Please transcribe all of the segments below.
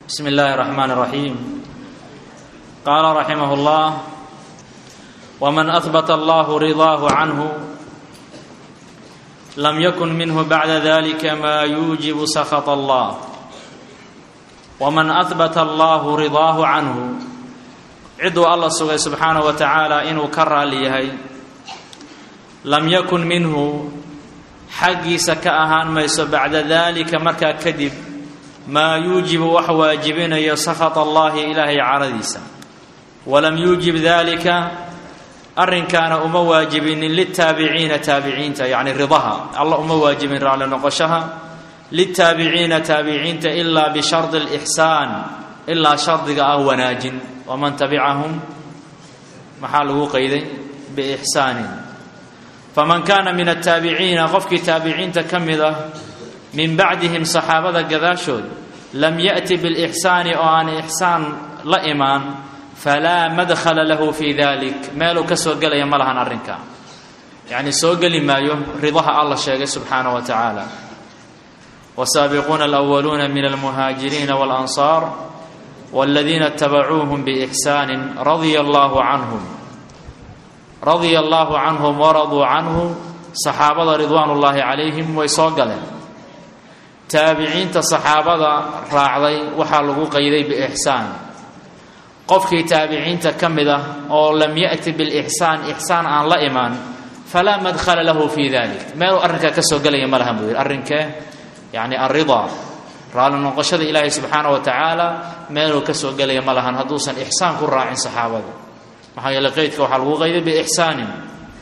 بسم الله الرحمن الرحيم قال رحمه الله ومن اثبت الله رضاه عنه لم يكن منه بعد ذلك ما يوجب سخط الله ومن اثبت الله رضاه عنه ciduu alla sugay subxaanaه wa tacaala inuu ka raali yahay lam yakun minhu xaggiisa ka ahaan mayso bacda dalika markaa kadib maa yuujibu wax waajibinayo sakhat allahi ilaahay caradiisa walam yuujib dalika arrinkaana uma waajibinin litaabiciina taabiciinta yacni ridaha alla uma waajibin raalli noqoshaha litaabiciina taabiciinta ilaa bishardi اlixsaan ilaa shardiga ah wanaajin waman tabicahum maxaa lagu qayday biixsaanin faman kaana min ataabiciina qofkii taabiciinta ka mid ah min bacdihim saxaabada gadaashood lam ya'ti bilixsaani oo aan ixsaan la imaan falaa madkhala lahu fii dalik meeluu ka soo gelaya ma lahan arrinka yacni soo geli maayo ridaha alla sheegay subxaanaه wa tacaala wasaabiquuna alأwaluuna min almuhaajiriina waاlansaar والذين اتبعوهم بإحسان رضي الله عنهم رضي الله عنهم ورضوا عنه صحaabada رضوان اللahi عaليهم way soo galeen taabiciinta صaxaabada raacday waxaa lagu qayday بإحsaan qofkii taabiciinta ka mid ah oo lam yأti bالإحsaan إحsaan aan la imaan falaa madkla lahu fي ذalik meeluu arrinkaa ka soo gelaya ma lahan buu yihi arrinkee yani الرضا raalli noqoshada ilaahay subxaana wa tacaala meeluu ka soo gelaya ma lahan hadduusan ixsaan ku raacin saxaabada maxaa yeele qeydka waxaa lagu qayday biixsaanin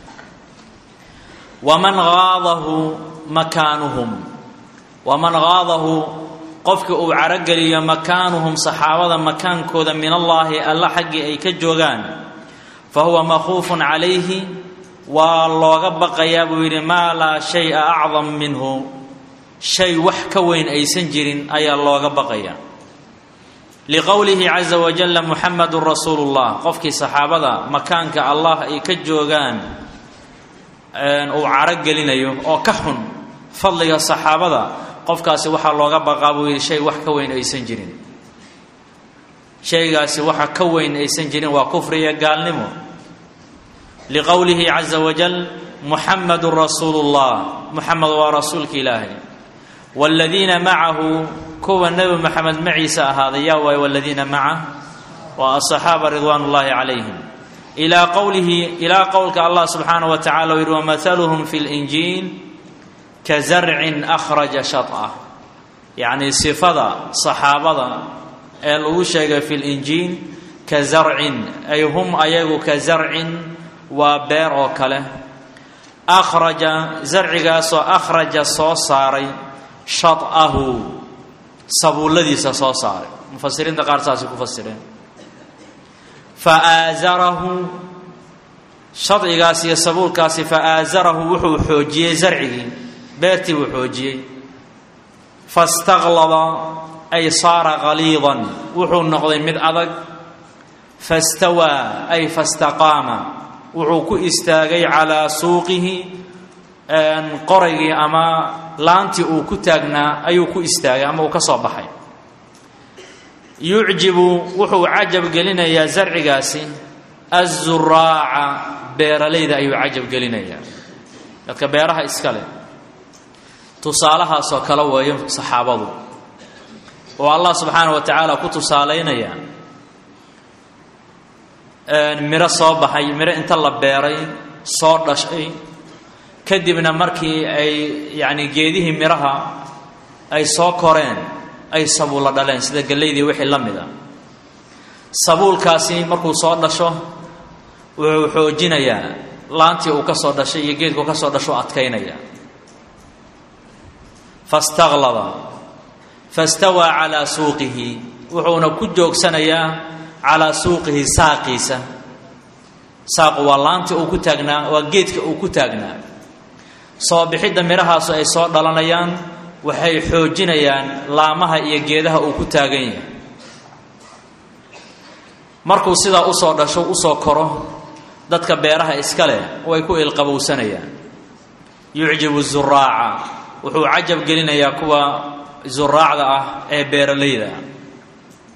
waman aadahu makaanuhum waman haadahu qofka uu carogeliyo makaanuhum saxaabada makaankooda min allaahi alla xaggii ay ka joogaan fa huwa makhuufun calayhi waa looga baqayaa buu yidhi maa laa shaya acdam minhu shay wax ka weyn aysan jirin ayaa looga baqaya liqowlihi caza wajalla muxamedun rasuulu llah qofkii saxaabada makaanka allah ay ka joogaan uu caro gelinayo oo ka xun fadliga saxaabada qofkaasi waxaa looga baqaa buu yidhi shay wax ka weyn aysan jirin shaygaasi waxa ka weyn aysan jirin waa kufri iyo gaalnimo liqowlihi caza wajal muxamedun rasuulu llah muxamed waa rasuulka ilaahay wاladiina macahu kuwa nebi moxamed maciisa ahaaday yaa waay wladiina macah waa asaxaaba ridwaan اllahi calayhim ilaa qowlihi ilaa qowlka allah subxaanaه wa tacala u yihi wamahaluhum fi اlinjiil ka zarcin akhraja shaطah yacni sifada saxaabada ee lagu sheegay fi linjiil ka zarcin ay hum ayagu ka zarcin waa beer oo kale akhraja zarcigaasoo akhraja soo saaray shadahu sabuulladiisa soo saaray mufasiriinta qaar saasay ku fasireen fa aasarahu shadcigaasi iyo sabuulkaasi fa aasarahu wuxuu xoojiyey zarcigii beertii buu xoojiyey fastaqlada ay saara qaliidan wuxuu noqday mid adag fastawaa ay fastaqaama wuxuu ku istaagay calaa suuqihi qoraygii ama laantii uu ku taagnaa ayuu ku istaagay ama uu ka soo baxay yucjibu wuxuu cajab gelinayaa zarcigaasi azuraaca beeralayda ayuu cajab gelinayaa dadka beeraha iska leh tusaalahaasoo kale weeyo saxaabadu oo allah subxaana wa tacaala ku tusaalaynaya miro soo baxay miro inta la beeray soo dhashay kadibna markii ay yacni geedihii midhaha ay soo koreen ay sabuulla dhaleen sida gellaydii wixii la mid a sabuulkaasi markuu soo dhasho wuxuu xoojinayaa laantii uu ka soo dhashay iyo geedkuu ka soo dhasho adkaynaya fastaqlada fastawaa calaa suuqihi wuxuuna ku joogsanayaa calaa suuqihi saaqiisa saaqu waa laantii uu ku taagnaa waa geedka uu ku taagnaa soo bixidda midhahaasu ay soo dhalanayaan waxay xoojinayaan laamaha iyo geedaha uu ku taagan yahay markuu sidaa usoo dhasho usoo koro dadka beeraha iska leh way ku ilqabowsanayaan yucjibu zuraaca wuxuu cajab gelinayaa kuwa zuraacda ah ee beeralayda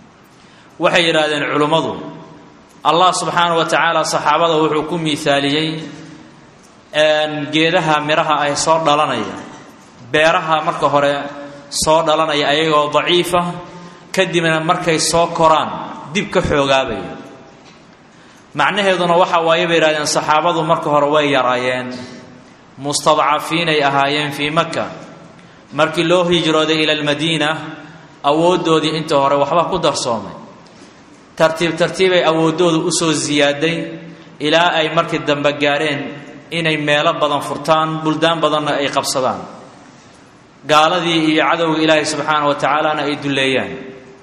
waxay yidhaahdeen culummadu allah subxaana wa tacaala saxaabada wuxuu ku miaaliyey geedaha midhaha ay soo dhalanaya beeraha marka hore soo dhalanaya ayagoo daciifa kadibna markay soo koraan dib ka xoogaabaya macnaheeduna waxa waaye bay yidhahdeen saxaabadu marka hore way yaraayeen mustadcafiinay ahaayeen fii maka markii loo hijrooday ila almadiina awooddoodii inta hore waxba ku darsoomay tartiib tartiibay awooddooda usoo siyaaday ilaa ay markii dambe gaareen inay meelo badan furtaan buldaan badanna ay qabsadaan gaaladii iyo cadowga ilaahay subxaana wa tacaalana ay dulleeyaan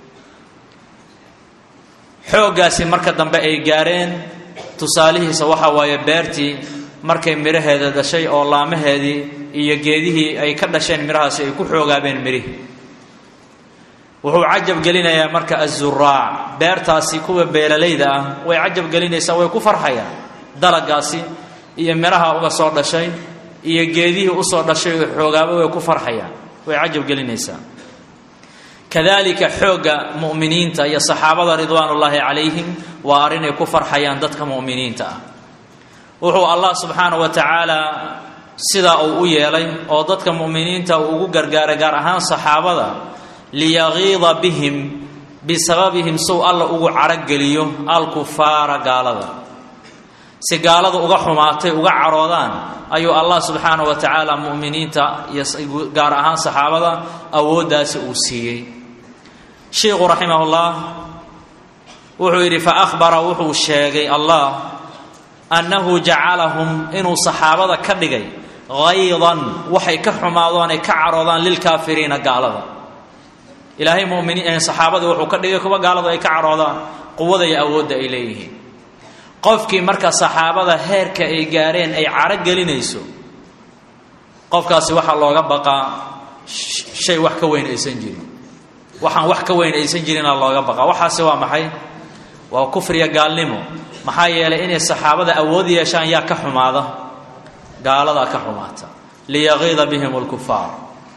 xooggaasi marka dambe ay gaareen tusaalihiisa waxa waaye beertii markay midhaheeda dhashay oo laamaheedii iyo geedihii ay ka dhasheen midhahaasi ay ku xoogaabeen midhihii wuxuu cajab gelinayaa marka azuraac beertaasi kuwa beeralayda ah way cajab gelinaysaa way ku farxayaan dalagaasi iyo midhaha uga soo dhashay iyo geedihii usoo dhashay oo xoogaaba way ku farxayaan way cajab gelinaysaa kadalika xoogga mu'miniinta iyo saxaabada ridwaanullaahi calayhim waa arrinay ku farxayaan dadka mu'miniinta ah wuxuu allah subxaana wa tacaala sidaa uu u yeelay oo dadka mu'miniinta uu ugu gargaaray gaar ahaan saxaabada liyagiida bihim bisababihim sow alla ugu carageliyo alkufaara gaalada si gaalada uga xumaatay uga caroodaan ayuu allah subxaana wa tacaala mu'miniinta iyo gaar ahaan saxaabada awooddaasi uu siiyey sheikhu raximahullah wuxuu yidhi fa ahbara wuxuu sheegay allah annahu jacalahum inuu saxaabada ka dhigay haydan waxay ka xumaadoon ay ka caroodaan lilkaafiriina gaalada ilaahay muminiin saxaabada wuxuu ka dhigay kuwa gaaladu ay ka caroodaan quwada iyo awoodda ay leeyihiin qofkii marka saxaabada heerka ay gaareen ay caro gelinayso qofkaasi waxaa looga baqaa shay wax ka weyn aysan jirin waxaan wax ka weyn aysan jirinaa looga baqaa waxaasi waa maxay waa kufriya gaalnimo maxaa yeelay inay saxaabada awood yeeshaan yaa ka xumaada gaaladaa ka xumaata liyagiida bihim lkufaar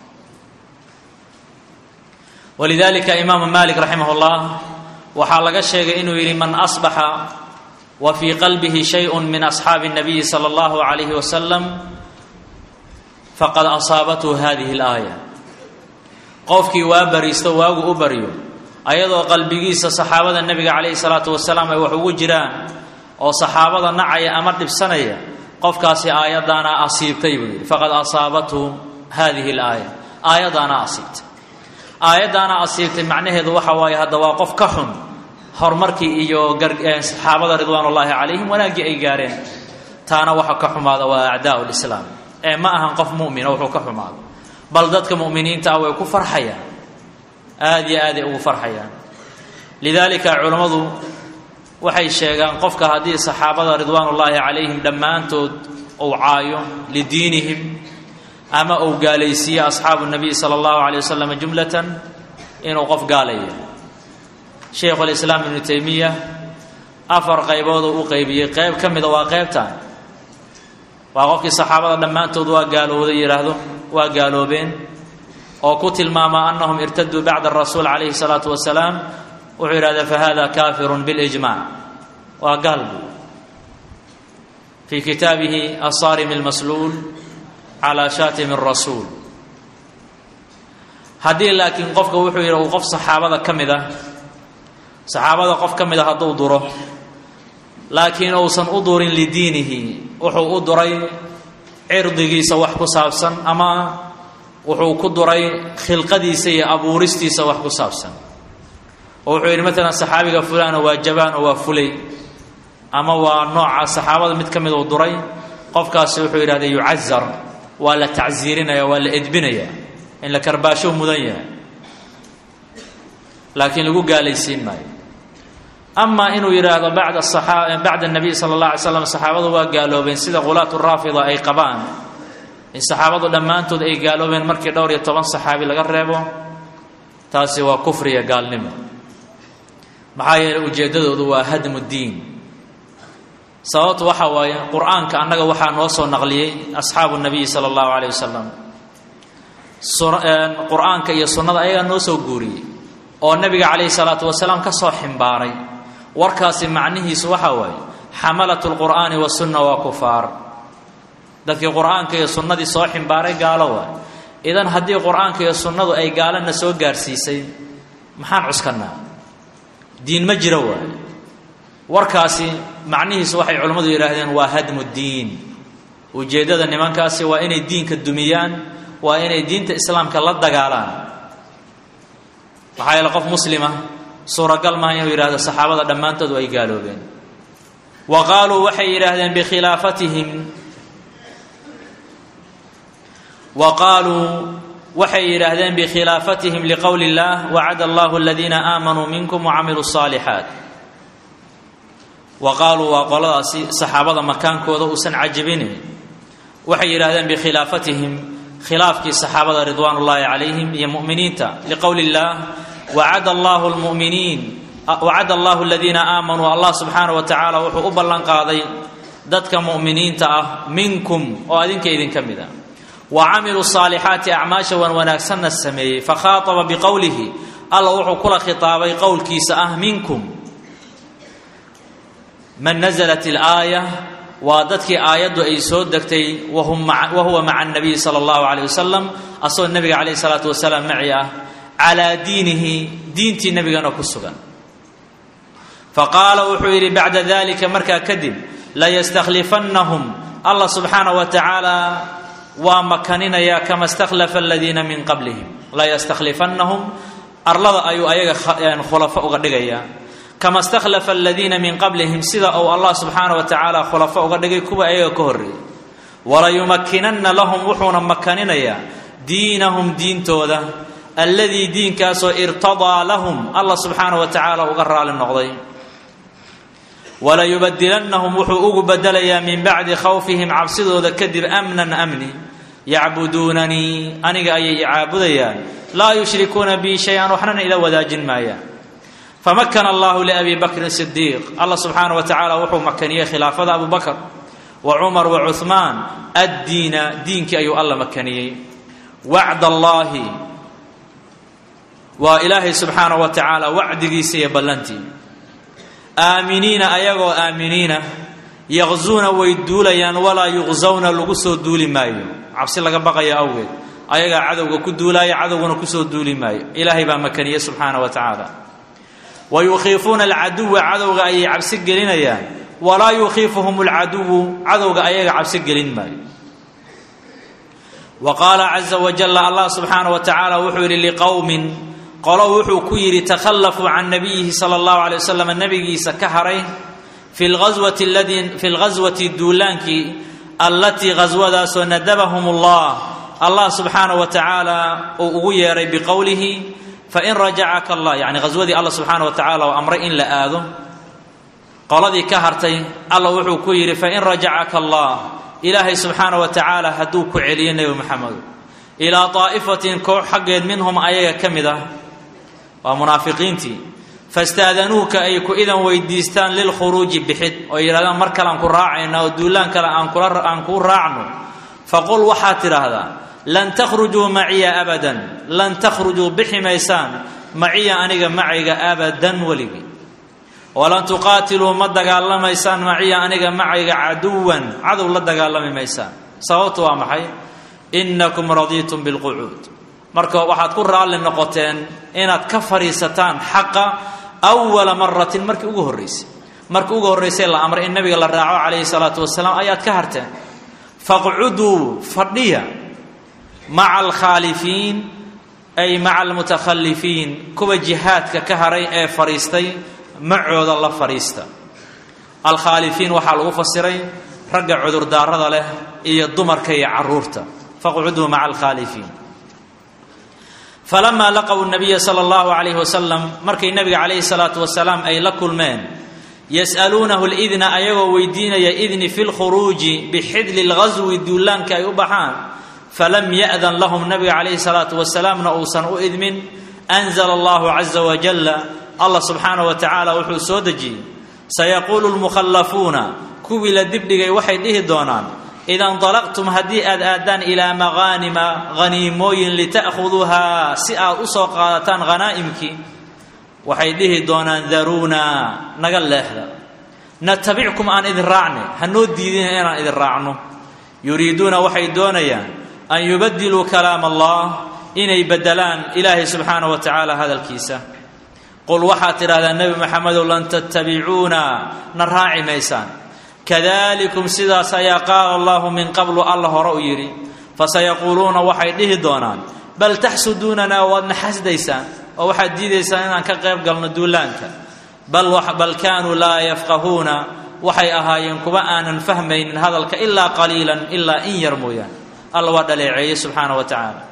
walidalika imaamu malik raximah llah waxaa laga sheegay inuu yidhi man asbaxa wa fii qalbihi shayء min asxaabi الnabiyi salى اllahu عalayhi wasalam faqad asaabathu hadihi اlaaya qofkii waa bariisto waagu u baryo ayadoo qalbigiisa saxaabada nebiga calayhi salaatu wasalaam ay wax ugu jiraan oo saxaabada nacaya ama dhibsanaya qofkaasi aayadaana asiibtay buu yidhi faqad asaabathu hadihi laaya aayadaana asiibtay aayaddaana asiibtay macnaheedu waxa waaye hadda waa qof ka xun horumarkii iyo saxaabada ridwaan ullaahi calayhim wanaaggii ay gaareen taana waxa ka xumaada waa acdaau lislaam ee ma ahan qof mumina wuxuu ka xumaado bal dadka mu'miniinta ah way ku farxayaan aada iyo aaday ugu farxayaan lidaalika culammadu waxay sheegaan qofka haddii saxaabada ridwaanullaahi calayhim dhammaantood uu caayo lidiinihim ama uu gaalaysiiyo asxaabu nabiy sala allahu calay wasalam jumlatan inuu qof gaalaya shaykhulislaam ibnu taymiya afar qaybooduu u qaybiyey qayb ka mida waa qaybtan waa qofkii saxaabada dhammaantood waa gaalowday yidhaahdo waa gaaloobeen oo ku tilmaama anahum irtaduu bacda rasuul calayhi salaatu wasalaam wuxuu yidhahda fahada kafirun bilijmac waa gaal buu fii kitaabihi asaarim almasluul calaa shaatimi rasuul haddii laakiin qofka wuxuu yidhi uu qof saxaabada ka mid ah saxaabada qof ka mid a hadduu duro laakiin uusan u durin lidiinihi wuxuu u duray cirdigiisa wax ku saabsan ama wuxuu ku duray khilqadiisa iyo abuuristiisa wax ku saabsan oo wuxuu yidhi maalan saxaabiga fulano waa jabaan oo waa fulay ama waa nooca saxaabada mid ka mid uu duray qofkaasi wuxuu yidhahda yucazar waa la tacsiirinaya waa la edbinaya in la karbaasho mudan yahay laakiin lagu gaalaysiin maayo ama inuu yidhaahdo bacda bacda nabiy sala allah alay slam saxaabadu waa gaaloobeen sida qulaat raafida ay qabaan in saxaabadu dhammaantood ay gaaloobeen markii dhowr iyo toban saxaabi laga reebo taasi waa kufriya gaalnimo maxaa yeeley ujeeddadoodu waa hadmu diin sababtu waxa waaye qur-aanka annaga waxaa noo soo naqliyey asxaabu nabiyi sala allahu calayh wasalam qur-aanka iyo sunnada ayagaa noo soo guuriyey oo nebiga calayhi salaatu wasalaam ka soo ximbaaray warkaasi macnihiisu waxaa waaye xamalat lqur'aani wasunna waa kufaar dadkii qur'aanka iyo sunnadii soo ximbaaray gaalo waay idan haddii qur'aanka iyo sunnadu ay gaalana soo gaarsiisay maxaan cuskannaa diin ma jiro waay warkaasi macnihiisu waxay culimmadu yidhaahdeen waa hadmu diin ujeeddada nimankaasi waa inay diinka dumiyaan waa inay diinta islaamka la dagaalaan maxaa yeele qof muslima suuragal maaha inuu yidhahdo saxaabada dhammaantoodu ay gaaloobeen wa qaaluu waxay yidhaahdeen bikhilaafatihim wa qaaluu waxay yidhaahdeen bikhilaafatihim liqowli اllah wacada allahu aladiina aamanuu minkum wacamiluu الصaalixaat wa qaaluu waa qoladaasi saxaabada makaankooda uusan cajabinayn waxay yidhahdeen bikhilaafatihim khilaafkii saxaabada ridwaan ullaahi calayhim iyo mu'miniinta liqowli اllah wacada allahu lmuminiin wacada allahu aladiina aamanuu allah subxaana wa tacaala wuxuu u ballan qaaday dadka mu'miniinta ah minkum oo adinka idinka mid a wa camiluu saalixaati acmaasha wan wanaagsanna sameeyey fakhaataba biqowlihi alla wuxuu kula khitaabay qowlkiisa ah minkum man naزlat اlaaya waa dadkii aayaddu ay soo degtay wa huwa maca الnabiyi salى اllahu عalيه wasalam asagoo nebiga calayh الsalaatu wasalaam maci ah calaa diinihi diintii nebigana ku sugan faqaala wuxuu yidhi bacda dalika markaa kadib layastakhlifannahum allah subxaanaه wa tacaala waa makaninayaa kama stakhlafa aladiina min qablihim layastakhlifannahum arlada ayuu ayaga khulafo uga dhigayaa kama stakhlafa aladiina min qablihim sida uu allah subxaana wa tacaala khulafo uga dhigay kuwa ayaga ka horreeyay walayumakkinanna lahum wuxuuna makaninayaa diinahum diintooda alladii diinkaasoo irtadaa lahum allah subxaana wa tacaala uga raali noqday walayubadilannahum wuxuu ugu bedelayaa min bacdi khawfihim cabsidooda kadib amnan amni yacbuduunanii aniga ayay icaabudayaan laa yushrikuuna bii shay-an waxnana ila wadaajin maayaan famakana allahu liabi bakrin sidiiq allah subxaana wa tacaala wuxuu makaniyey khilaafada abu bakr wa cumar wa cuhmaan addiina diinkii ayuu alla makaniyey wacd allaahi waa ilaahay subxaana wa tacaala wacdigiisa iyo ballantii aaminiina ayagoo aaminiina yaqzuuna way duulayaan walaa yuqsawna lagu soo duuli maayo cabsi laga baqayo awgeed ayagaa cadowga ku duulaaya cadowguna kusoo duuli maayo ilaahay baa makaniye subxaana wa tacaala wa yukhiifuuna alcaduwa cadowga ayay cabsi gelinayaan walaa yukhiifuhum alcaduwu cadowga ayaga cabsi gelin maayo wa qaala caza wajalla allah subxaana wa tacaala wuxuu yidhi liqowmin qolo wuxuu ku yidhi takhallafuu can nabiyihi sala allahu alay wasalam nabigiisa ka haray fi lghaswati ladii fi lghaswati duulaankii allatii ghaswadaasoo nadabahum allah allah subxaana wa tacaala uu ugu yeeray biqowlihi fain rajacaka allah yacni ghaswadii allah subxaana wa tacala oo amray in la aado qoladii ka hartay alla wuxuu ku yidhi fain rajacaka allah ilaahay subxaana wa tacaala hadduu ku celiyo nebi maxamedo ilaa daa'ifatin koox xaggeed minhum ayaga ka mid ah waa munaafiqiintii fastaadanuuka ay ku idan weydiistaan lilkhuruuji bixid oo yidhahdaan mar kale aan ku raacayna oo duulaan kale aan kuu raacno faqul waxaad tidhaahdaa lan takhrujuu maciya abadan lan takhrujuu bixi maysaan maciya aniga macayga abadan weligii walan tuqaatiluu ma dagaalamaysaan maciya aniga macayga caduwan cadow la dagaalami maysaan sababtu waa maxay innakum radiitum bilqucuud marka waxaad ku raalli noqoteen inaad ka fadhiisataan xaqa awala maratin markii ugu horraysay markii ugu horraysay la amray in nabiga la raaco calayhi salaatu wasalaam ayaad ka harteen faqcuduu fadhiya maca alkhaalifiin ay maca almutakhalifiin kuwa jihaadka ka haray ee fadhiistay macooda la fadhiista alkhaalifiin waxaa lagu fasiray ragga cudurdaarada leh iyo dumarka iyo caruurta faqcuduu maca alkhaalifiin falamaa laqow nabiya sala allahu calayhi wasalam markay nabiga calayhi salaatu wasalaam ay la kulmeen yas'aluunahu lidna ayagoo weydiinaya idni fi lkhuruuji bixidli lghaswi duulaanka ay u baxaan falam ya'dan lahum nabiga calayhi salaatu wasalaamna uusan u idmin anzala allahu caza wajalla allah subxaanahu wa tacaala wuxuu soo dejiyey sayaquulu lmukhallafuuna kuwii la dibdhigay waxay dhihi doonaan ida ndalaqtum haddii aad aadaan ilaa maqaanima haniimooyin lita'khuduuhaa si aad u soo qaadataan hanaa'imkii waxay dhihi doonaan daruunaa naga leexda natabickum aan idin raacne hanoo diidina inaan idin raacno yuriiduuna waxay doonayaan an yubadiluu kalaam allah inay bedelaan ilaahay subxaana wa tacaala hadalkiisa qul waxaad tidhahdaa nebi maxamedow lan tattabicuuna na raaci maysaan kadalikum sidaas ayaa qaala allahu min qablu alla hore u yidhi fasayaquuluuna waxay dhihi doonaan bal taxsuduunanaa waadna xasdaysaan oo waxaad diidaysaan inaan ka qayb galno duulaanka bal kaanuu laa yafqahuuna waxay ahaayeen kuwa aanan fahmaynin hadalka ilaa qaliilan ilaa in yar mooyaan alla waa dhaleeceeyey subxaana wa tacaala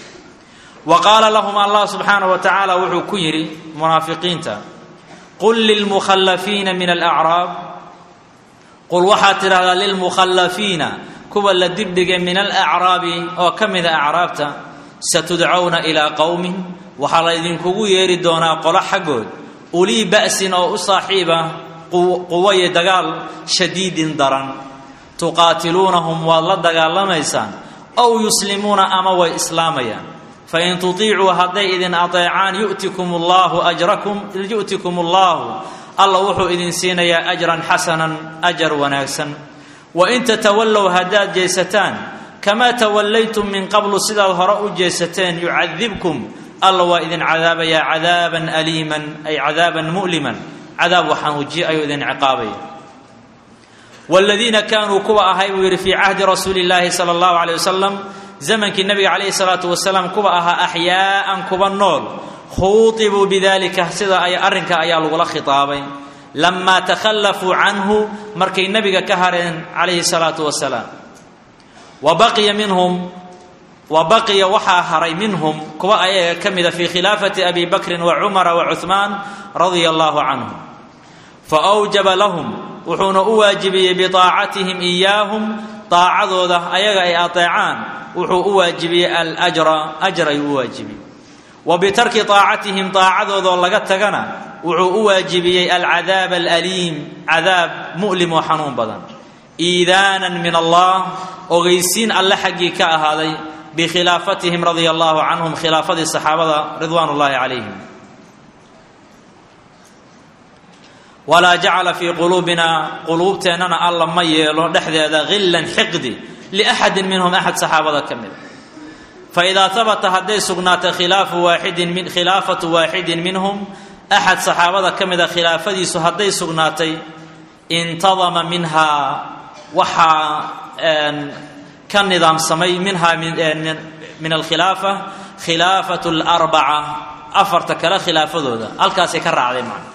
wa qaala lahum allah subxaana wa tacaala wuxuu ku yidhi munaafiqiinta qul lilmukhallafiina min alacraab qul waxaad tidhahdaa lilmukhallafiina kuwa la dibdhigay min alacraabi oo ka mida acraabta satudcawna ilaa qowmin waxaa la ydinkugu yeeri doonaa qolo xaggood ulii ba'sin oo u saaxiiba quwaye dagaal shadiidin daran tuqaatiluunahum waad la dagaalamaysaan ow yuslimuuna ama way islaamayaan fain tutiicuu hadday idin adeecaan yu'tikum allaahu ajrakum yu'tikum allaahu alla wuxuu idin siinayaa ajran xasanan ajar wanaagsan wain tatawallow haddaad jeesataan kamaa tawallaytum min qablu sidaad hore u jeesateen yucadibkum alla waa idin cadaabayaa cadaaban aliiman ay cadaaban mu'liman cadaab waxanuuji ayuu idin ciqaabaya wladiina kaanuu kuwa ahay buu yidhi fii cahdi rasuuli llaahi sala allahu aleyh wasalam zamankii nabiga calayhi salaatu wasalaam kuwa ahaa axyaa'an kuwa nool khuutibuu bidalika sida ay arrinka ayaa lagula khitaabay lamaa takhallafuu canhu markay nebiga ka hareen calayhi salaatu wasalaam wa baqiya minhum wa baqiya waxaa haray minhum kuwa ayaga ka mida fii khilaafati abi bakrin wa cumara wa cuhmaan radia allahu canhum fa awjaba lahum wuxuuna u waajibiyey biaacatihim iyaahum daacadooda ayaga ay ateecaan wuxuu u waajibiyey alajra ajar ayuu u waajibiyey wa bitarki aacatihim daacadoodaoo laga tagana wuxuu u waajibiyey alcadaab alaliim cadaab mu'lim oo xanuun badan iidaanan min allah ogeysiin alle xaggii ka ahaaday bikhilaafatihim radia allahu canhum khilaafadii saxaabada ridwaan ullaahi calayhim walaa jacala fii quluubina quluubteennana alla ma yeelo dhexdeeda hillan xiqdi liaxadin minhum axad saxaabada ka mida faidaa habata hadday sugnaatay khilaafu waaxidin min khilaafatu waaxidin minhum axad saxaabada ka mida khilaafadiisu hadday sugnaatay intadama minhaa waxaa ka nidaamsamay minhaa min alkhilaafa khilaafatu larbaca afarta kale khilaafadooda halkaasay ka raacday macna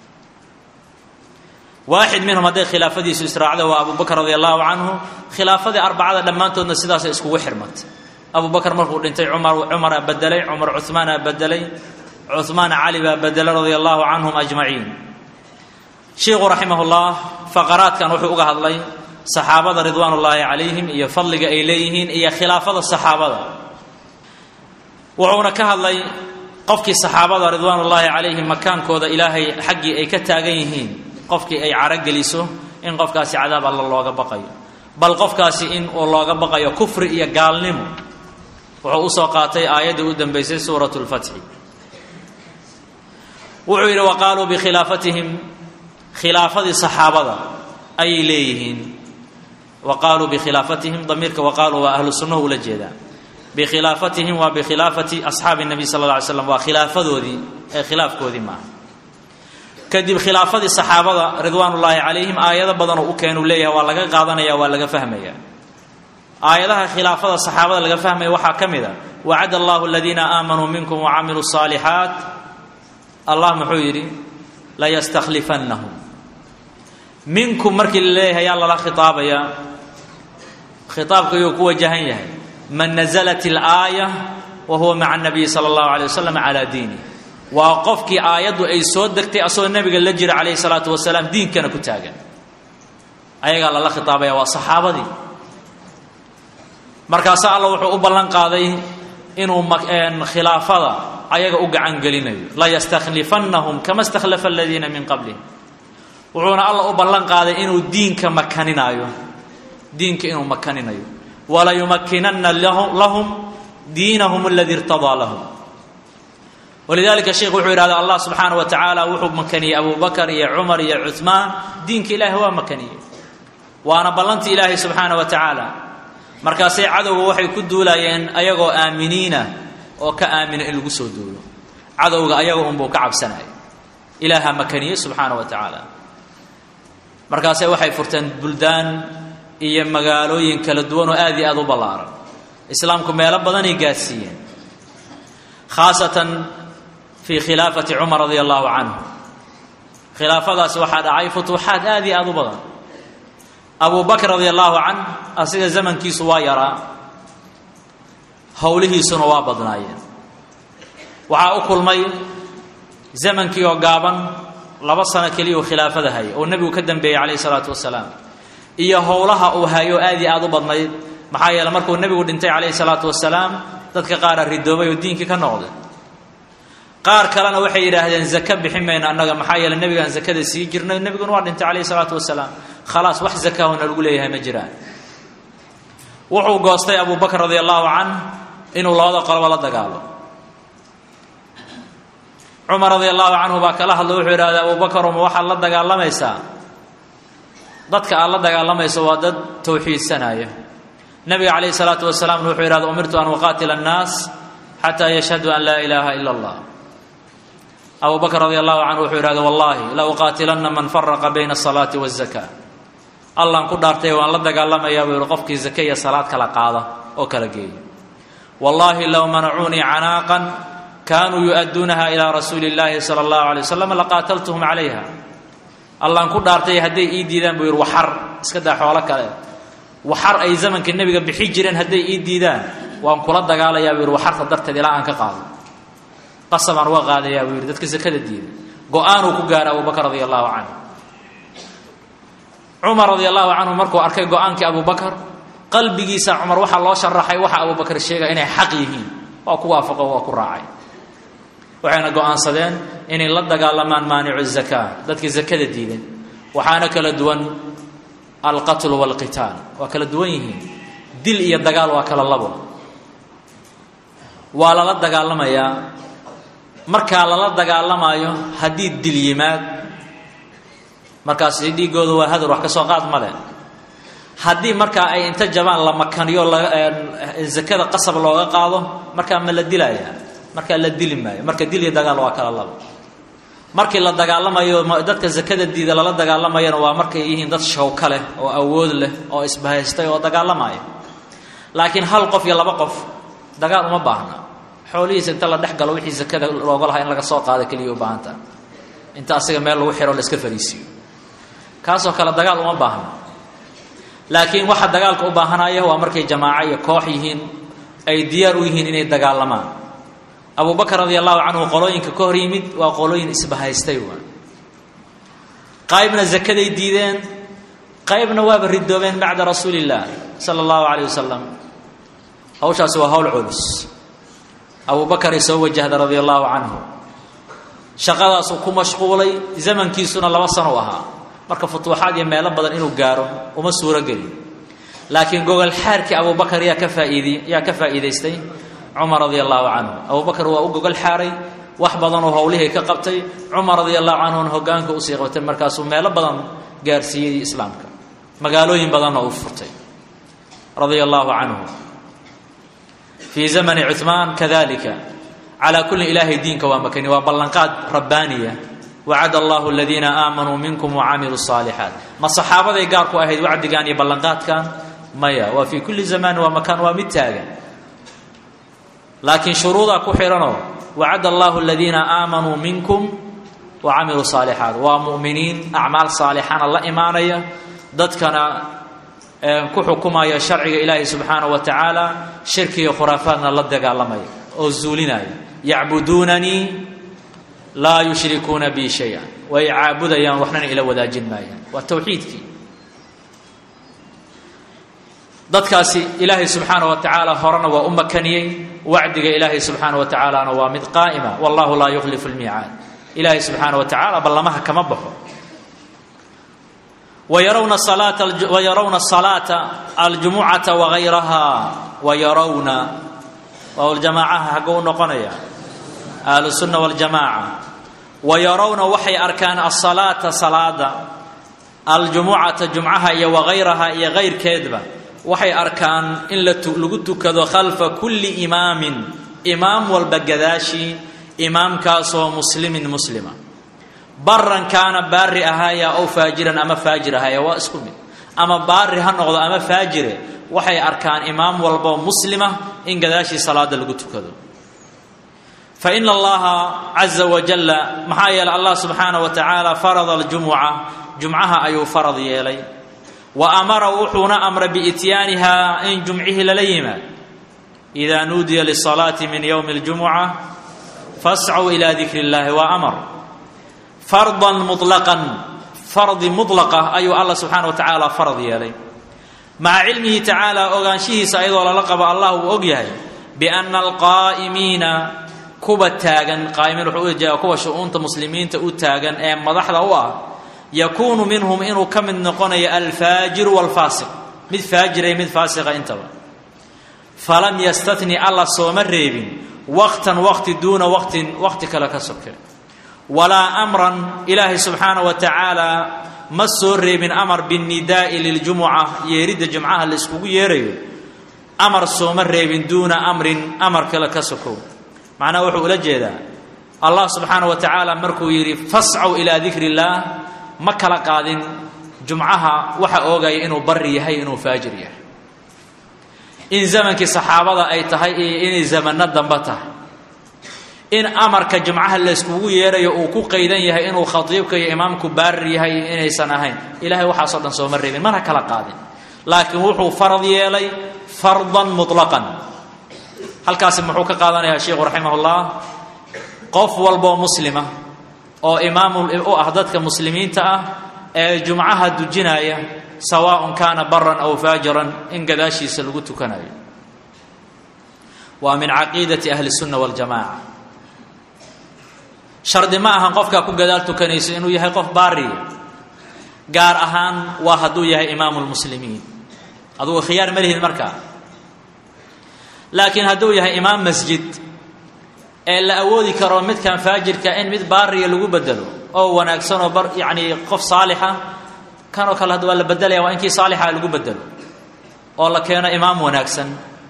waaxid minhum hadday khilaafadiisu israacda waa abu bakr radi allahu canhu khilaafadii arbacada dhammaantoodna sidaasay iskugu xirmatay abu bakr markuu dhintay cumar cumaraa bedelay cumar cuhmaanaa bedelay cuhmaan cali baa bedelay radia allahu canhum ajmaciin sheikhu raximah llah faqaraadkan wuxuu uga hadlay saxaabada ridwaan ullaahi calayhim iyo fadliga ay leeyihiin iyo khilaafada saxaabada wuxuuna ka hadlay qofkii saxaabada ridwaan ullaahi calayhim makaankooda ilaahay xaggii ay ka taagan yihiin qofkii ay carogeliso in qofkaasi cadaab alla looga baqayo bal qofkaasi in uu looga baqayo kufri iyo gaalnimo wuxuu usoo qaatay aayaddii u dambaysay suurat lfatxi wuxuu yidhi wa qaaluu bikhilaafatihim khilaafadii saxaabada ayay leeyihiin wa qaaluu bikhilaafatihim damiirka wa qaaluu waa ahlu sunnahu ula jeedaa bikhilaafatihim waa bikhilaafati asxaabi nabiy sala alla alay slam waa khilaafadoodii ee khilaafkoodii maaha kadib khilaafadii saxaabada ridwaan ullaahi calayhim aayado badanoo u keenuu leeyahay waa laga qaadanaya waa laga fahmaya aayadaha khilaafada saxaabada laga fahmaya waxaa ka mid a wacada allahu aladiina aamanuu minkum wacamiluu saalixaat allah muxuu yidhi layastakhlifannahum minkum markii la leeyahay yaa lala khitaabayaa khitaabka ayuu ku wajahan yahay man nazalat ilaaya wa huwa maca nabiyi sala allahu alay wasalam calaa diini waa qofkii aayaddu ay soo degtay asagoo nebiga la jira calayhi salaatu wasalaam diinkana ku taagan ayagaa lala khitaabaya waa saxaabadii markaasa alla wuxuu u ballan qaaday inuu khilaafada ayaga u gacan gelinayo layastakhlifannahum kama stakhlafa aladiina min qablihim wuxuuna alla u ballan qaaday inuu diinka makaninaayo diinka inuu makaninayo walayumakinanna lahum diinahum aladii irtadaa lahum walidaalika sheikhu wuxuu yidhahda allah subxaana wa tacaala wuxuu makaniyey abubakar iyo cumar iyo cuhmaan diinka ilaahi waa makaniyey waana ballantii ilaahay subxaana wa tacaala markaasay cadowga waxay ku duulayeen ayagoo aaminiina oo ka aamina in lagu soo duulo cadowga ayaga unbuu ka cabsanaya ilaaha makaniyey subxaana wa tacaala markaase waxay furteen buldaan iyo magaalooyin kala duwan oo aad iyo aada u ballaaran islaamku meelo badanay gaadsiiyeen khaasatan fii khilaafati cumar radia allahu canhu khilaafadaasi waxaa dhacay futuuxaad aad iyo aada u badan abu bakr radia allahu canh asiga zamankiisu waa yaraa howlihiisuna waa badnaayeen waxaa u kulmay zamankii oo gaaban laba sano keliya uu khilaafada hayay oo nebigu ka dambeeyey calayhi salaatu wasalaam iyo howlaha uu hayo aad iyo aada u badnayd maxaa yeele markuu nebigu dhintay calayhi salaatu wasalaam dadka qaara ridoobay oo diinkii ka noqday qaar kalena waxay yidhaahdeen zaka bixin mayno annaga maxaa yeele nebigaan zakada sii jirnay nebiguna waa dhintay calayhi salaatu wasalaam khalaas wax zakahuna lagu leeyahay ma jiraan wuxuu goostay abu bakr radia allahu canh inuu labada qoloba la dagaalo cumar radia allahu canhu baa kala hadlay wuxuu yidhahda abu bakar ma waxaad la dagaalamaysaa dadka aad la dagaalamayso waa dad towxiidsanaya nebiga calayhi salaatu wasalaamna wuxuu yidhahda umirtu an uqaatila annaas xataa yashhaduu an laa ilaaha ila allah abu bakr radi allahu canhu wuxuu yidhahda wallahi la uqaatilanna man faraqa bayna asalaati waazaka allaan ku dhaartay waan la dagaalamayaa buu yihi qofkii zake iyo salaad kala qaada oo kala geeya wallahi low manacuunii canaaqan kaanuu yu-adduunaha ilaa rasuuli illaahi sala allahu alay wasalam laqaataltuhum calayha allaan ku dhaartay hadday ii diidaan buu yidhi waxar iska daa xoolo kale waxar ay zamanka nebiga bixi jireen hadday ii diidaan waan kula dagaalayaa buu yidhi waxarta darteed ilaa aan ka qaado qasabaan uga qaadayaa buu yidhi dadka sakada diiday go-aanuu ku gaara abu bakr radia allahu canhu cumar radia allahu canhu markuu arkay go-aankii abu bakar qalbigiisa cumar waxaa loo sharaxay waxa abu bakar sheegaya inay xaq yihiin waa ku waafaqo waa ku raacay waxayna go-aansadeen inay la dagaalamaan maanicu zakaa dadkii zakada diiday waxaana kala duwan alqatlu walqitaal waa kala duwan yihiin dil iyo dagaal waa kala labo waa lala dagaalamayaa markaa lala dagaalamaayo haddii dil yimaad markaasi dhiigooda waa hadar wax ka soo qaad male haddii markaa ay inta jabaan la makaniyo zakada qasab looga qaado markaa ma la dilayaa markaa la dili maayo marka dil iyo dagaal waa kala labo markii la dagaalamayo dadka zakada diida lala dagaalamayana waa markay yihiin dad shawka leh oo awood leh oo isbahaystay oo dagaalamaya laakiin hal qof iyo laba qof dagaal uma baahna xoolihiisa inta la dhex galo wixii zakada looga lahaa in laga soo qaado keliya u baahanta inta asiga meel lagu xiro la iska fariisiiyo kaasoo kale dagaal uma baahna laakiin waxa dagaalka u baahanaya waa markay jamaaco iyo koox yihiin ay diyaar u yihiin inay dagaalamaan abu bakr radi allahu canhu qolooyinka ka hor yimid waa qolooyin isbahaystay waa qaybna zakaday diideen qaybna waaba ridoobeen bacda rasuuli illah sala allahu calayh wasalam hawshaasi waa hawl culus abu bakaray soo wajahda radia allahu canhu shaqadaasuu ku mashquulay zamankiisuna laba sano u ahaa marka futuuxaad iyo meelo badan inuu gaaro uma suuro gelin laakiin gogol xaarkii abu bakar yaa ka faaid yaa ka faa'iidaystay cumar radia allahu canhu abu bakar waa u gogol xaaray wax badanoo howlihii ka qabtay cumar radia allahu canhuna hogaanka usii qabtay markaasuu meelo badan gaarsiiyey islaamka magaalooyin badanna uu furtay radia allahu canhu fii zamani cumaan kadalika calaa kulli ilaahay diinka waa makani waa ballanqaad rabbaaniya wacad allahu aladiina aamanuu minkum wacamiluu saalixaat ma saxaabaday gaar ku ahayd wacdigan iyo ballanqaadkan maya waa fii kulli zamaan waa makaan waa mid taagan laakiin shuruudaa ku xidhanoo wacad allahu aladiina aamanuu minkum wacamiluu saalixaat waa mu'miniin acmaal saalixana la imaanaya dadkana ku xukumaya sharciga ilaahi subxaanaه wa tacaala shirkiga khuraafaadna la dagaalamaya oo zuulinaya yacbuduunanii laa yushrikuuna bi shaya way caabudayaan waxnana ila wadaajin maayaan waa towxiidkii dadkaasi ilaahay subxaanaه wa tacaala horena waa u makaniyey wacdiga ilaahay subxaanaه wa tacaalana waa mid qaa'ima wallahu laa yukhlifu اlmiicaad ilaahay subxaanaه wa tacala ballamaha kama baxo ويرون الصلاة ويرون الصلاة الجمعة وغيرها ويرون oo جamاعaha haguu noqonaya ahlusunna waljamaaca wa yarawna waxay arkaan asalaata salaada aljumucata jumcaha iyo wagayraha iyo kayrkeedba waxay arkaan in lagu tukado khalfa kulli imaamin imaam walba gadaashii imaamkaasoo muslimin muslima baran kaana baari ahaaya ow faajiran ama faajir ahaaya waa isku mid ama baari ha noqdo ama faajire waxay arkaan imaam walboo muslima in gadaashii salaada lagu tukado fa ina allaha caza wajalla maxaa yeelay allah subxaana wa tacaala farada aljumuca jumcaha ayuu farad yeelay wa amara wuxuuna amray biityaaniha in jumcihii lala yimaad idaa nuudiya lisalaati min yowmi اljumuca fascuu ila dikri اllahi wa amar fardan muطlaqan fardi mudlaqa ayuu allah subxaana wa tacaala farad yeelay maca cilmihi tacaala ogaanshihiisa ayadoo lala qabo allah uu og yahay biana alqaa'imiina kuwa taagan qaa'imiin wuxuu u jeedaa kuwa shu-uunta muslimiinta u taagan ee madaxda u ah yakuunu minhum inuu ka mid noqonayo alfaajiru walfaasiq mid faajira mid faasiqa intaba falam yastatni alla sooma reebin waqtan waqti duuna waqtin waqti kale ka soke walaa amran ilaahay subxaana wa tacaala ma soo reebin amar binnidaa'i liljumuca yeeridda jumcaha la iskugu yeerayo amar sooma reebin duuna amrin amar kale ka sokow macnaha wuxuu ula jeedaa allah subxaana wa tacaala markuu yidhi fascaw ilaa dikri illaah ma kala qaadin jumcaha waxa oogaya inuu bari yahay inuu faajir yahay in zamankii saxaabada ay tahay iyo inay zamanno dambe tahay in amarka jumcaha layskugu yeerayo uu ku qaydan yahay inuu khatiibka iyo imaamku baarir yahay iyo inaysan ahayn ilahay waxaasoo dhan sooma reebin mana kala qaadin laakiin wuxuu farad yeelay fardan muطlaqan halkaasi muxuu ka qaadanayaa sheikhu raximah ullah qof walboo muslima oo imaam u ah dadka muslimiinta ah ee jumcaha dujinaya sawaaءun kaana baran aw faajiran in gadaashiisa lagu tukanayo waa min caqiidati ahli الsunna waاljamaca shardi ma ahan qofkaa ku gadaal tukanayso inuu yahay qof baariya gaar ahaan waa hadduu yahay imaamu lmuslimiin adugu khiyaar ma lihid markaa laakiin hadduu yahay imaam masjid ee la awoodi karo midkan faajirka in mid baariya lagu bedelo oo wanaagsan oo bar yacni qof saalixa kanoo kale hadda waa la bedelaya waa inkii saalixa lagu bedelo oo la keeno imaam wanaagsan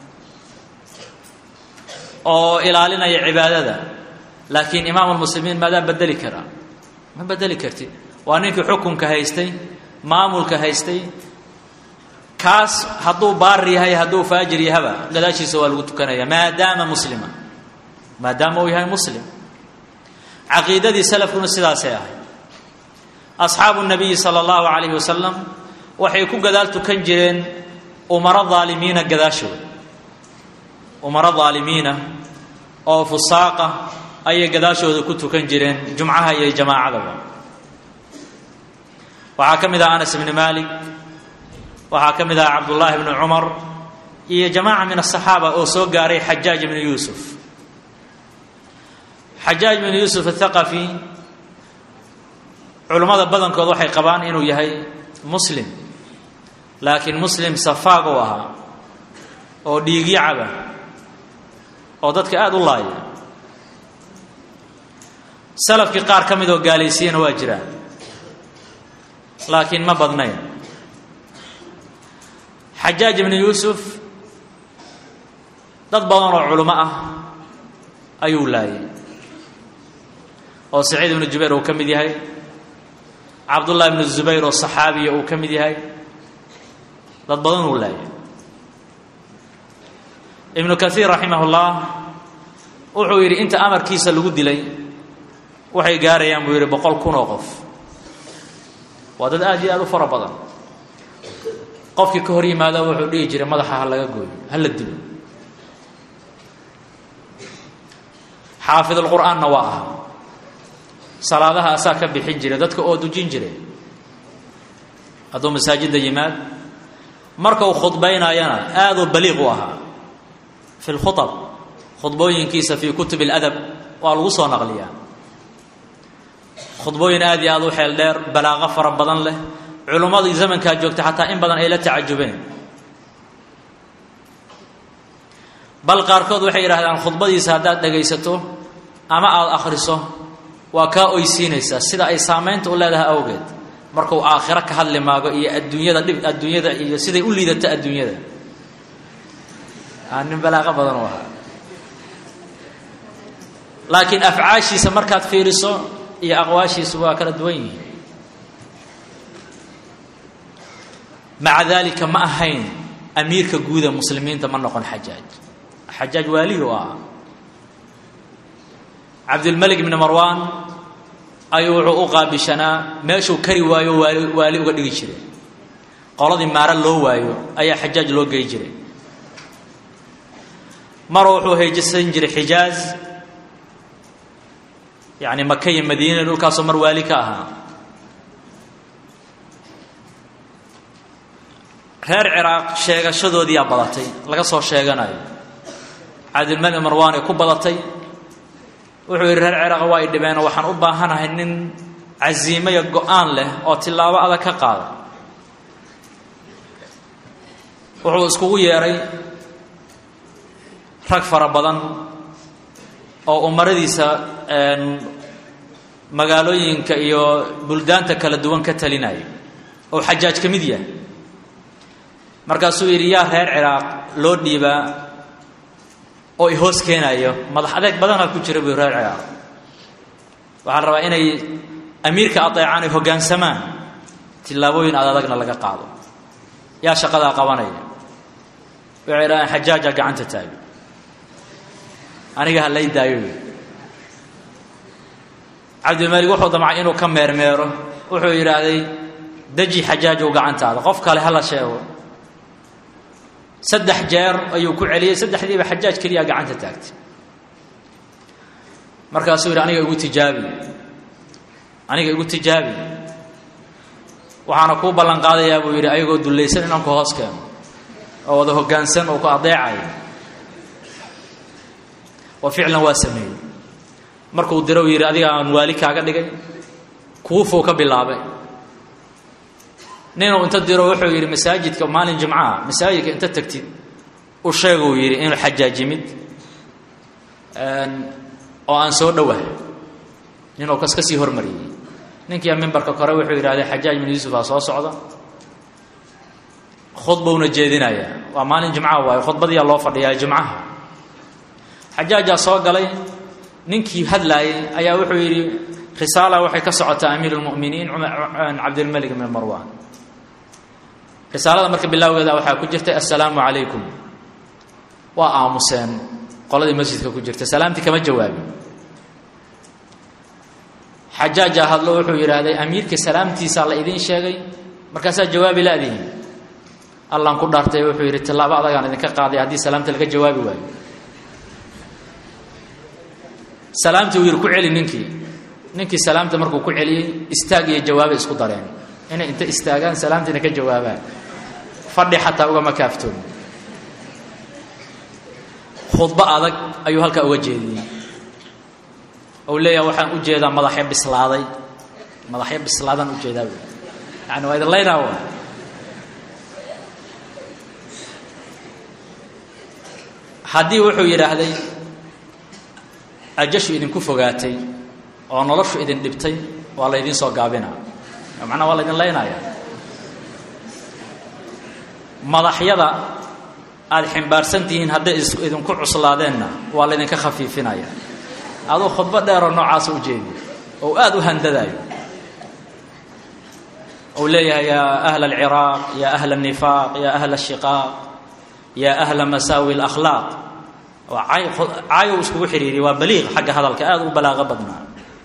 oo ilaalinaya cibaadada laakiin imaam lmuslimiin maadaa bedeli karaa ma bedeli kartid waa ninkii xukunka haystay maamulka haystay kaas hadduu baari yahay hadduu faajir yahaba gadaashiisa waa lagu tukanaya maadaama muslima maadaama uu yahay muslim caqiidadii salafkuna sidaasay ahay asxaabu nabiyi sala allahu calayhi wasalam waxay ku gadaal tukan jireen umaro daalimiina gadaashooda umaro daalimiina oo fusaaqa ayay gadaashooda ku tukan jireen jumcaha iyo jamaacadaba waxaa ka mid ah anas bni malik waxaa ka mid ah cabdullaahi bni cumar iyo jamaaca min asaxaaba oo soo gaaray xajaaj bni yuusuf xajaaj bni yuusuf athaqafi culummada badankood waxay qabaan inuu yahay muslim laakiin muslim safaag u ahaa oo dhiigyacaba oo dadka aada u laaya salafkii qaar ka mid oo gaalaysiiyana waa jiraan laakiin ma badnayn xajaaj ibnu yuusuf dad badan oo culimo ah ayuu laayay oo saciid ibnu jubayr uu ka mid yahay cabdullahi ibnu zubayr oo saxaabiya uu ka mid yahay dad badan uu laayay ibnu kaiir raximah ullah wuxuu yidhi inta amarkiisa lagu dilay waxay gaarayaan buu yidhi boqol kun oo qof waa dad aad iyo aad u fara badan qofkii ka hor yimaada wuxuu dhihi jiray madaxa ha laga gooyo ha la dilo xaafidulqur'aanna waa aha salaadaha asaa ka bixin jiray dadka oo dujin jiray hadduu masaajidda yimaad marka uu khudbaynayana aaduu baliiq u ahaa fi lkhuab khudbooyinkiisa fii kutub اladab waa lagu soo naqliyaa khudbooyin aad iyo aad u xeel dheer balaaqo fara badan leh culummadii zamankaa joogta xataa in badan ay la tacajubeen bal qaarkood waxay yidhahdaan khudbadiisa haddaad dhegaysato ama aada akhriso waa kaa oysiinaysaa sida ay saamaynta u leedahay awgeed markuu aakhiro ka hadli maago iyo adduunyada dhib adduunyada iyo siday u liidato adduunyada nin balaaqo badan u ahaa laakiin afcaashiisa markaad fiiriso iyo aqwaashiisu waa kala duwan yihiin maca daalika ma ahayn amiirka guuda muslimiinta ma noqon xajaaj xajaaj waaliyu ah cabdilmalik ibni marwan ayuu wuxuu u qaabishanaa meeshuu kari waayo waali waali uga dhigi jiray qoladii maaro loo waayo ayaa xajaaj loo gey jiray mar wuxuu hayjisan jiray xijaaz yacni maka iyo madiina dhulkaasoo mar waali ka ahaa reer ciraaq sheegashadoodiyaa badatay laga soo sheeganayo cabdilmalik marwan ay ku badatay wuxuu yidhi reer ciraaq waa ay dhibeenoo waxaan u baahanahay nin casiimaya go-aan leh oo tillaabo adag ka qaada wuxuu iskugu yeedhay rag fara badan oo umaradiisa magaalooyinka iyo buldaanta kala duwan ka talinaya oo xajaaj ka mid yahay markaasuu yidhi yaa reer ciraaq loo dhiibaa oo i hoos keenayo madax adeeg badanaa ku jira buu reer ciraaq waxaa la rabaa inay amiirka adeecaan ay hoggaansamaan tillaabooyin ad adagna laga qaado yaa shaqadaa qabanaya waxay idhahdeen xajaaja gacanta taago aniga ha lay daayo cabdilmalik wuxuu damcay inuu ka meermeero wuxuu yidhaahday deji xajaajow gacantaada qof kale hala sheego saddex jeer ayuu ku celiyey saddexdiiba xajaaj keliyaa gacanta taagtay markaasuu yidhi aniga igu tijaabi aniga igu tijaabi waxaana kuu ballan qaadayaa buu yidhi ayagoo dullaysan inaan ku hoos keeno oo wada hoggaansan oo ku adeecayo wa ficlan waa sameeyey markuu diro yidhi adiga aan waali kaaga dhigay kuufuu ka bilaabay ninuu inta diro wuxuu yidhi masaajidka maalin jimcaha masaajidka inta tagtid u sheeguu yidhi inuu xajaaj yimid oo aan soo dhowahay ninuu kas ka sii hormariyey ninkiia mimbarka kore wuxuu yidhahdee xajaaj bin yuusuf aa soo socda khudbowna jeedinayaa waa maalin jimcaha waayo khudbadiyaa loo fadhiyaa jimcaha xajaajaa soo galay ninkii hadlaayay ayaa wuxuu yidhi risaala waxay ka socotaa amiir lmuminiin cabdilmalik ibn marwan risaalada marka bilaawgeeda waxaa ku jirtay assalaamu calaykum waa aamuseen qoladii masjidka ku jirta salaamtii kama jawaabin xajaajaa hadlo wuxuu yidhaahday amiirka salaamtiisaa la idiin sheegay markaasaa jawaabi laadihin allaan ku dhaartay wuxuu yidhi tallaabo adagaan idinka qaaday haddii salaamta laga jawaabi waayo salaamtii uu yidhi ku celi ninkii ninkii salaamta markuu ku celiyey istaag iyo jawaabay isku dareen inay inta istaagaan salaamtiina ka jawaabaan fadhi xataa ugama kaaftoon khudbo adag ayuu halkaa uga jeediyey ou leeyaha waxaan u jeedaa madaxyo bislaaday madaxyo bislaadaan ujeedaa bu yani waa idin laynaa wa haddii wuxuu yidhaahday ajashu idinku fogaatay oo noloshu idin dhibtay waa la ydiin soo gaabinaa macnaa waa la ydin laynaya madaxyada aada ximbaarsan tihiin hadday idinku cuslaadeenna waa laydinka khafiifinaya aduu khudbo dheeroo noocaasa u jeediy oo aada u handadaayo ou leeyahay yaa ahla alciraaq yaa ahla alnifaaq yaa ahla ashiqaaq yaa ahla masaawi alakhlaaq waa cay caayow iskugu xidhiiriya waa baliiq xagga hadalka aada u balaaqo badnaa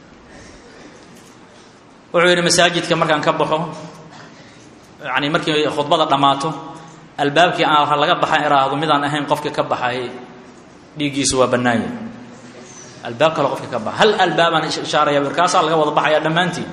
wuxuu yidhi masaajidka markaan ka baxo yani markii khudbada dhammaato albaabkii aan laga baxan iraahdo midaan ahayn qofka ka baxay dhiiggiisu waa bannaanya albaab kale qofka ka baxa hal albaabaan ishaaraya markaasaa laga wada baxaya dhammaantiin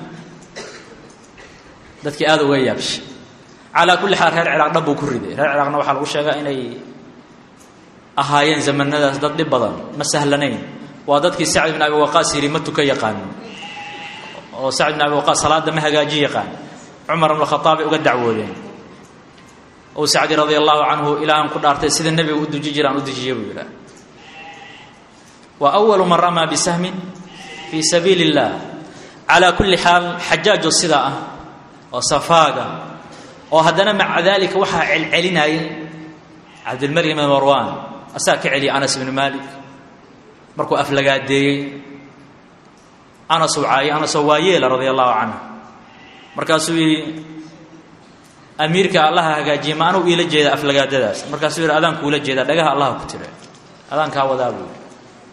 dadkii aada uga yaabshay calaa kulli xaal reer ciraaq dhab buu ku riday reer ciraaqna waxaa lagu sheegaa inay ahaayeen zamanadaas dad dhib badan ma sahlanayn waa dadkii sacd bin abi waqaas yidhi ma tuka yaqaanin oo sacd bin abi waqaas salaada ma hagaaji yaqaan cumar ibnu khataab bay uga dacwoodeen ou sacdi radia allahu canhu ilaahan ku dhaartay sida nebiga u duji jiraan u dujiye buu yidhaah waa awalu man ramaa bisahmin fii sabiili اllah calaa kulli xaal xajaajoo sidaa ah oo safaaga oo haddana maca daalika waxaa celcelinayay cabdilmalik ibn marwan asaga ka celiyay anas ibnu malik markuu aflagaadeeyey anas uu caayay anasoo waayeela radia allahu canhu markaasuu yidhi amiirka allaha hagaajiye ma anuu iila jeeda aflagaadadaas markaasuu yidhi adaan kuula jeedaa dhagaha allaha ku tire adaan kaa wadaa buu yidhi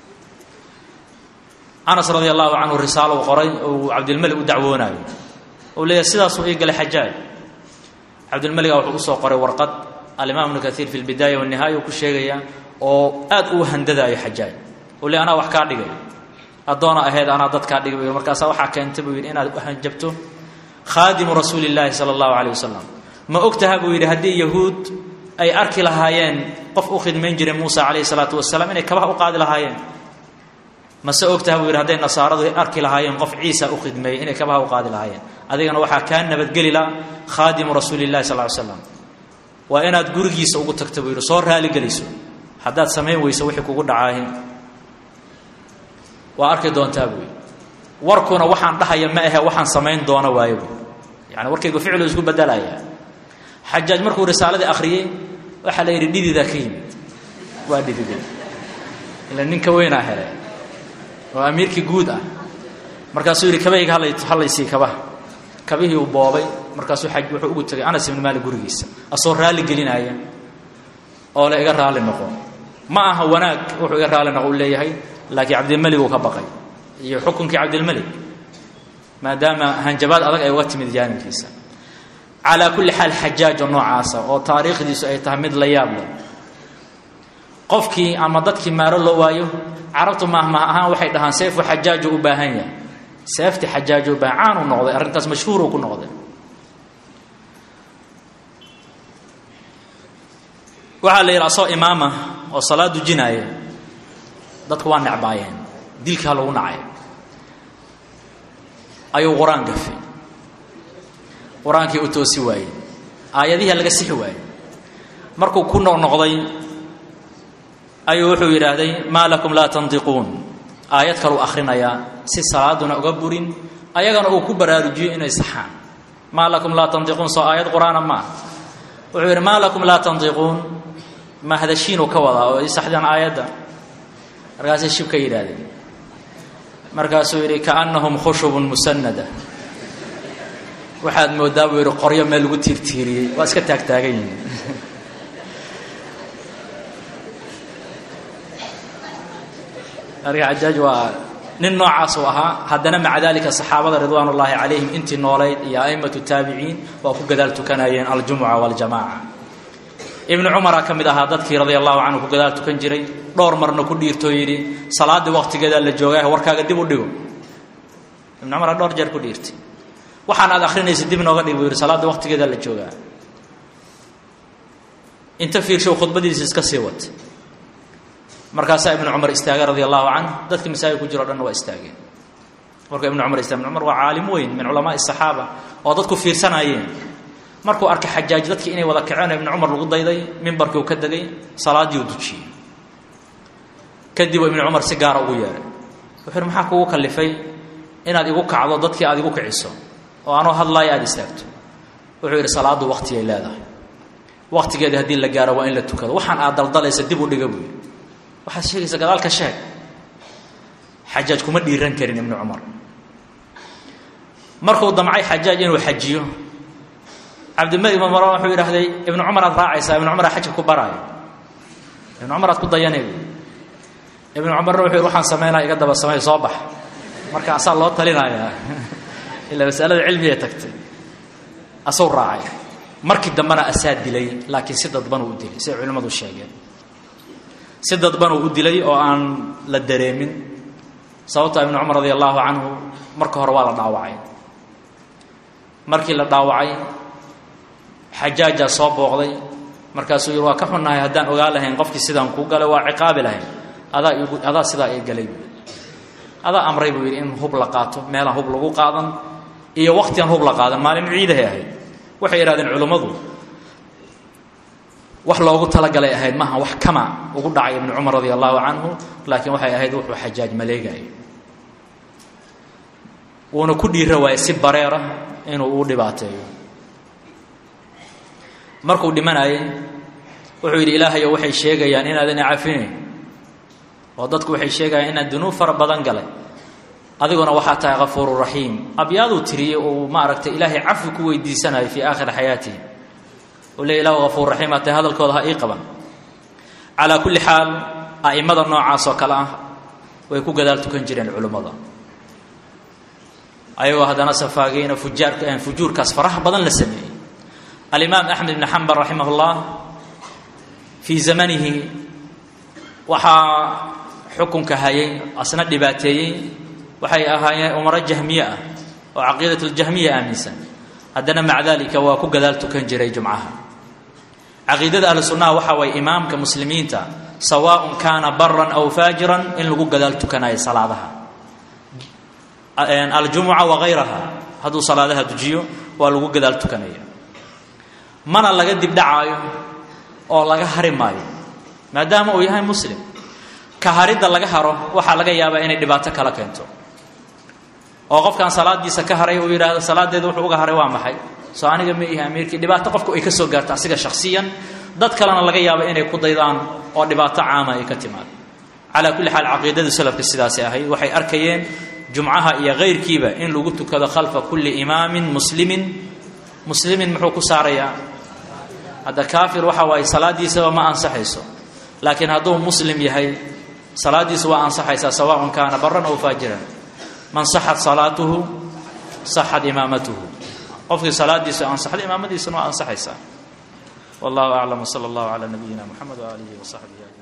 anas radia allahu canhu risaalo u qoray ou cabdilmalik u dacwoonaayo ou leeyahay sidaasuu ii galay xajaaj cabdilmaliga wuxuu usoo qoray warqad alimaam ibnu kaiir fi lbidaaya wanihaaya uu ku sheegaya oo aad uu handadaayo xajaaj u le anaa wax kaa dhigay addoona ahayd anaa dad kaa dhigay bu markaasaa waxaa keentay buu yidhi inaad hanjabto khaadimu rasuuli illaahi sala allahu calayh wasalam ma ogtaha buu yidhi haddii yahuud ay arki lahaayeen qof u khidmayn jiray muusa calayhi salaatu wasalaam inay kabaha u qaadi lahaayeen mase ogtaha buu yidhi hadday nasaaradu arki lahaayeen qof ciisa u khidmeeyey inay kabaha u qaadi lahaayeen adigana waxaa kaa nabadgeli la khaadimu rasuuli illahi sal ly slam waa inaad gurigiisa ugu tagta buu yidhi soo raaligeliso haddaad samayn weyso wixii kugu dhacaahin waa arki doontaa buu yidhi warkuna waxaan dhahaya ma ahe waxaan samayn doona waayo buu yani warkaygu ficlu isku bedelaya xajaaj markuu risaaladii akhriyey waxaa la yidhi dhididaa ka yimid waa dhidide ila ninka weynaa hele oo amiirkii guud ah markaasuu yidhi kabayga hallaysii kabaha kabihii uu boobay markaasuu aj wuxuu ugu tegay anas ibnu maalik gurigiisa asoo raalli gelinaya oo le iga raalli noqo ma aha wanaag wuxuu iga raalli noqo u leeyahay laakiin cabdilmelig uu ka baqay iyo xukunkii cabdilmelig maadaama hanjabaad adag ay uga timid jaanibkiisa calaa kulli xaal xajaajo noocaasa oo taariikhdiisu ay tahay mid la yaab leh qofkii ama dadkii maaro loo waayo carabtu maahmaah ahaan waxay dhahaan seefu xajaaju u baahan yahay seefti xajaaju u baahan caanu noqday arrintaas mashhuuruu ku noqday waxaa la yidhi asoo imaama oo salaad dujinaaya dadku waa necbaayeen dilkaa lagu nacay ayuu qur-aan gafay qur-aankii u toosi waayey aayadihi laga sixi waayey markuu ku noqnoqday ayuu wuxuu yidhaahday maa lakum laa tandiquun aayad kaluu akhrinayaa si salaaduna uga burin ayagana uu ku baraarujiyo inay saxaan maa lakum laa tandiquun soo aayad qur-aana maaha wuxuu yidhi maa lakum laa tandiquun ma hadashiinuu ka wadaa oo isaxdaan aayadda markaasay shib ka yidhaahdeen markaasuu yidhi kaannahum khushubun musanada waxaad moodaa buu yidhi qoryo meel lagu tiirtiiriyey waa iska taagtaagan yihiin marka xajaaj waa nin noocaasuu ahaa haddana maca dalika saxaabada ridwaan ullaahi calayhim intii noolayd iyo a'immatu taabiciin waa ku gadaal tukanayeen aljumuca waljamaaca ibnu cumaraa ka mid ahaa dadkii radia allahu canhu ku gadaal tukan jiray dhowr marna ku dhiirtoo yidhi salaaddii waqtigeedaa la joogaa warkaaga dib u dhigo ibnu cumara dhowr jeer ku dhiirtay waxaan aad akhrinaysa dib nooga dhig buu yidhi salaaddii waqtigeedaa la joogaa inta fiirshow khudbadiisa iska sii wata markaasaa ibnu cumar istaagay radia allahu canhu dadkii masaajid ku jiro o dhanna waa istaageen markuu ibnu cumar istaagay ibnu cumar waa caalim weyn min culamaai asaxaaba oo dadku fiirsanaayeen markuu arkay xajaaj dadkii inay wada kaceen ibnu cumar lagu dayday mimbarkii uu ka degay salaaddii uu dujiyey kadib ibnu cumar si gaara ugu yeehay wuxuu yidhi maxaa kugu kallifay inaad igu kacdo dadkii aad igu kiciso oo anoo hadlaaya aada istaagto wuxuu yidhi salaaddu waqtigay leedahay waqtigeedii haddii la gaaro waa in la tukado waxaan aad daldalaysa dib u dhiga buu yidhi waxaad sheegaysa gadaalka sheeg xajaaj kuma dhiiran karin ibnu cumar markuu damcay xajaaj inuu xajiyo cabdilmalik ibn marwan wuxuu yidhahday ibnu cumar aad raacaysaa ibnu cumar aa xajka ku baraayo ibnu cumar aad ku dayanay ibnu cumarna wuxuu yidhi waxaan samaynaya iga daba samey soo bax marka asaa loo talinayaa ilaa masalada cilmiga tagtay asuu raacay markii dambena asaa dilay laakiin si dadbanuu u dilay siday culimmadu sheegeen si dadbanuu u dilay oo aan la dareemin sababta ibnu cumar radia allahu canhu marka hore waa la dhaawacay markii la dhaawacay xajaajaa soo booqday markaasuu yidhi waa ka xunnahay haddaan ogaa lahayn qofkii sidaan kuu galay waa ciqaabi lahayn adaa igu adaa sidaa ii galay buu adaa amray buu yidhi in hub la qaato meelaan hub lagu qaadan iyo waqtiaan hub la qaadan maalin ciidahay ahayd waxay yidhahdeen culummadu wax loogu talagalay ahayd maaha wax kama ugu dhacay ibnu cumar radi allahu canhu laakiin waxay ahayd wuxuu xajaaj maleegayo wuuna ku dhiira waayey si bareera inuu u dhibaateeyo markuu dhimanayay wuxuu yidhi ilaahayo waxay sheegayaan inaadan cafinayn oo dadku waxay sheegayaan inaan dunuub fara badan galay adiguna waxaa tahay kafuuru raxiim abyaaduu tiriyey uu maaragtay ilaahay cafi ku weydiisanayo fii aakhiri xayaatihi uu leey ilahu kafuur raxiim atay hadalkooda ha ii qaban calaa kulli xaal a'immada noocaas oo kale ah way ku gadaal tukan jireen culimmada ayagoo haddana safaageyna fujaarka fujuurkaas faraha badan la sameeyey alimaam axmed ibni xambal raximah ullah fii zamanihi waxaa xukunka hayay asna dhibaateeyey waxay ahaayeen umaro jahmiye ah oo caqiidat ljahmiya aaminsan haddana maca dalika waa ku gadaal tukan jiray jumcaha caqiidada ahlu sunnaha waxa waye imaamka muslimiinta sawaaءun kaana baran aw faajiran in lagu gadaal tukanayo salaadaha aljumuca wagayraha hadduu salaadaha dujiyo waa lagu gadaal tukanaya mana laga dibdhacaayo oo laga hari maayo maadaama uu yahay muslim ka haridda laga haro waxaa laga yaabaa inay dhibaato kala keento oo qofkan salaadiisa ka haray uu yidhaahdo salaadeeda wuxuu uga haray waa maxay soo aniga ma ihi amiirkii dhibaato qofku ay ka soo gaarto asiga shakhsiyan dad kalena laga yaabo inay ku daydaan oo dhibaato caama ay ka timaado calaa kulli xaal caqiidada salafka sidaasi ahayd waxay arkayeen jumcaha iyo kayrkiiba in lagu tukado khalfa kulli imaamin muslimin muslimin muxuu ku saarayaa hadda kaafir waxa waaye salaadiisaba ma ansaxayso laakiin hadduu muslim yahay salaadiisu waa ansaxaysaa sawaaءun kaana baran aw faajiran man saxat salaatuhu saxat imaamatuhu qofkii salaadiisu ansaxda imaamadiisuna waa ansaxaysaa wallahu aclam wsala allahu calaa nabiyina muxamed waaalihi wasaxbihi ajmain